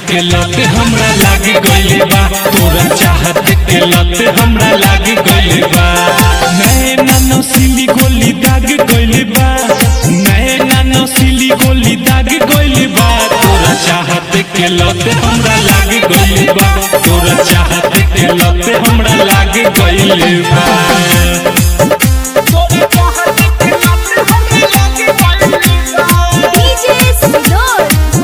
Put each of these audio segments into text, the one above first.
के लत हमरा लाग गइल बा तोरा चाहत के लत हमरा लाग गइल बा नैना नसीली गोली दाग गइल बा नैना नसीली गोली दाग गइल बा तोरा चाहत के लत हमरा लाग गइल बा तोरा चाहत के लत हमरा लाग गइल बा DJ Sinor,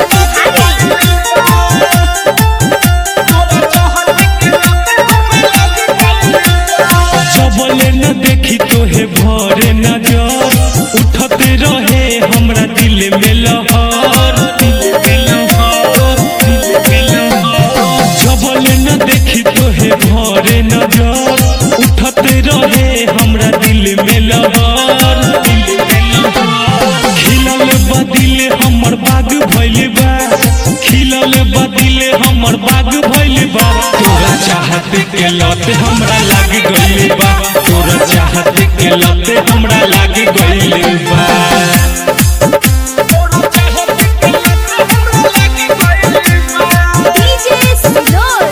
सबले न देखी तोहे भरे नजर उठते रहे हमरा दिल में लहर दिल में लहर दिल में लहर सबले न देखी तोहे भरे नजर उठते रहे हमरा दिल में लहर दिल में लहर खिलल बदिल हमर बाग भइल बा खिलल बदिल हमर बाग भइल बा तोरा चाहत के लत हमरा लाग गइल बा तोरा चाहत के लत हमरा लाग गइल बा DJ Sinor,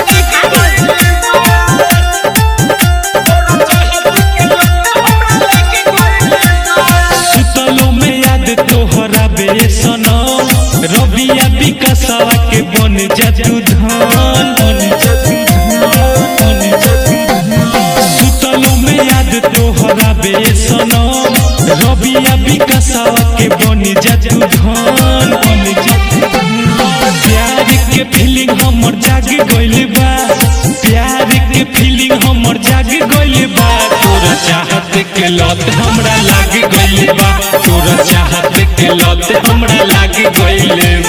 सुतलो में याद तोहरा बेसना रबिया विकसवा के बन जतु धान बन जतु धान बन जतु धान सुतलो में याद तोहरा बेसना रबिया विकसवा के बन जतु धान बन जतु धान प्यार के फीलिंग हमर जाग गइल बा प्यार के फीलिंग हमर जाग गइल बा तोरा चाहत के लत हमरा लाग गइल बा तोरा चाहत के लत हमरा लाग गइल